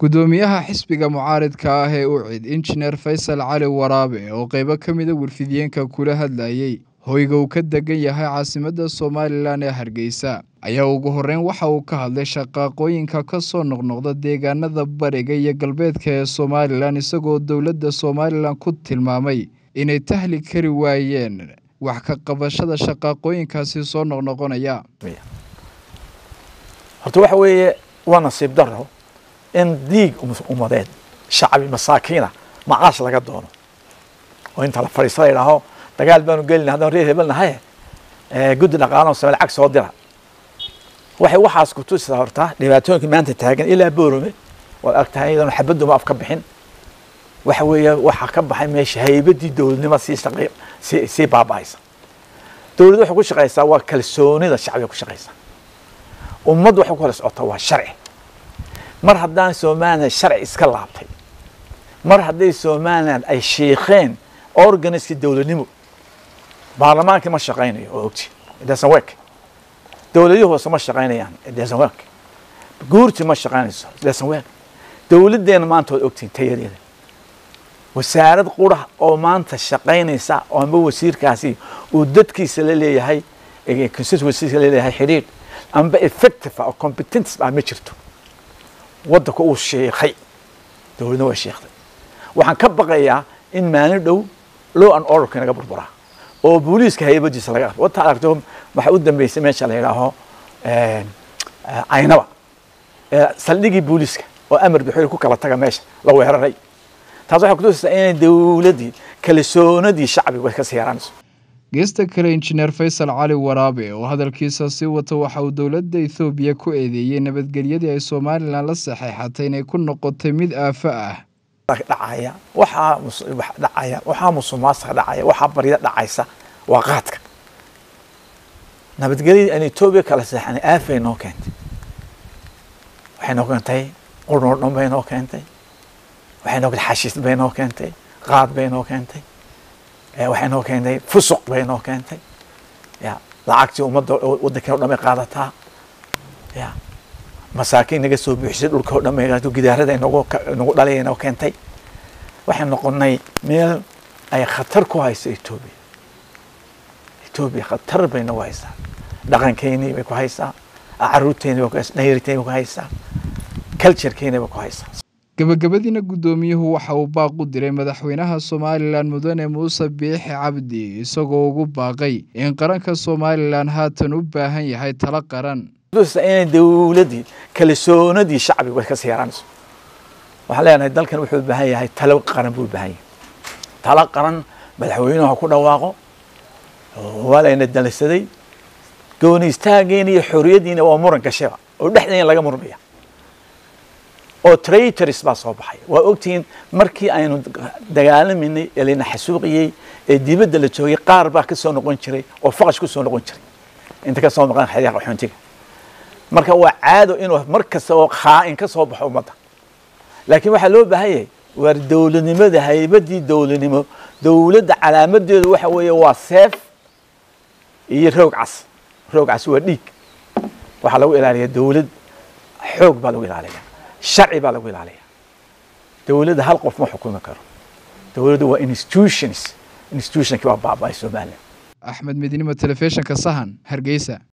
gudoomiyaha xisbiga mucaaridka ah ee ucid injineer faysal cali waraabe oo qeybo ka mida warfidiyeenka kula hadlayey hoyga uu ka degan yahay caasimadda somalilan ee hargeysa ayaa ugu horreyn waxa uu ka hadlay shaqaaqooyinka ka soo noqnoqda deegaanada bariga iyo galbeedka ee somalilan isagoo dowladda somalilan ku tilmaamay inay tahli kari waayeen wax ka qabashada shaqaaqooyinkaasi soo noqnoqonaya horta waxa weeye waa nasiib daro in diig ummadeed shacbi masaakiina macaash laga doono oo inta la fadhiista la yidhaaho dagaal baanu gelina haddaan reer hebel nahay guddi dhaqaalaha same lacag soo dira waxay waxaas ku tusisaa horta dhibaatooyinka maanta taagan ilaa boorome waad argtahay iyadoon xabaduma af ka bixin waxa weeye waxaa ka baxay meesha haybadii dowladnimo sii shaqey sii sii baaba'aysa dowladda waxay ku shaqaysaa waa kalsoonida shacbiga ku shaqaysaa ummaddu waxay ku kala socotaa waa sharci mar haddaan somaliland sharci iska laabtay mar hadday somaliland ay shiikheen organiska dowladnimo baarlamaankii ma shaqaynayo oo ogti doesn't work dowladihii hoose ma shaqaynayaan doesn't work guurti ma shaqaynayso doesn't work dowladdeena maanta waad ogtiin tayadeeda wasaarad qura oo maanta shaqaynaysa oo amba wasiirkaasi uu dadkiisa la leeyahay constituencyska la leeyahay xidhiidh amba effective oo competence ah ma jirto waddanka uu sheekhay dowladna waa sheekday waxaan ka baqayaa in maalin dhow law and orderka inaga burburaa oo booliiska haybadiisa laga qabto wata aragto waxaa u dambeysay meesha la yidhaaho caynaba saldhigii booliiska oo amar bixoy ku kala taga meesha la weeraray taas waxay kutusaysaa inay dowladdii kalsoonadii shacbiga way kasii yaraanayso geesta kale injineer faysal cali waraabe oo hadalkiisa sii wata waxa uu dowladda ethoobiya ku eedeeyey nabadgelyadii ay somalilan la saxeexatay inay ku noqotay mid aafo ah dhacaya waxaa dhacaya waxaa musuqmaasuqa dhacaya waxaa baryada dhacaysa waa qaadka nabadgelyadii aan etoobiya kala seexanay aafay noo keentay waxay noo keentay qurnoo dhan bay noo keentay waxay noo keentay xashiis bay noo keentay qaad bay noo keentay waxay noo keentay fusuq bay noo keentay ya lacagtii ummadda waddankeen o dhan bay qaadataa ya masaakiin naga soo buuxisay dhulka o dhan bay gidaarada nagu nagu dhalay noo keentay waxay noqonay meel ay khatar ku hayso etoobiya etoobiya khatar bay nagu haysaa dhaqankeynii bay ku haysaa caruurteeni bay ku haysaa dhayarteeni bay ku haysaa culturekeeni bay ku haysaa gabagabadiina guddoomiyuhu waxa uu baaq u diray madaxweynaha somalilan mudane muuse biixi cabdi isagoo ugu baaqay in qaranka somalilan haatan u baahan yahay talo qaran inay dowladdii kalsoonadii shacbiga way kasii yaraanayso waxaan leenahay dalkan wuxuu u baahan yahay talo qaran buu u baahan yahay talo qaran madaxweynuhu ha ku dhawaaqo waa layna dalisaday gooni istaageena iyo xoriyaddiina waa muran gashaba oo dhexdeena laga murmaya oo traitors baa soo baxay waa ogtihiin markii aynu dagaalaminay ee layna xasuuqiyey ee dibadda la joogay qaar baa ka soo noqon jiray oo faqash ku soo noqon jiray inta ka soo noqon xayaqa xuntiga marka waa caado inuu mar kasta oo khaa'in ka soo baxo ummadda laakiin waxaa loo baahan yahay waar dowladnimada haybadii dowladnimo dowladda calaamadeedu waxa weeye waa seef iyo roog cas roog cas waa dhiig waxaa lagu ilaaliyaa dowlad xoog baa lagu ilaaliyaa sharci baa lagu ilaaliyaa dowladda hal qof ma xukumi karo dowladdu waa institutions institutionkii baa baaba'ay somaliland axmed midnimo telefishinka sahan hargeysa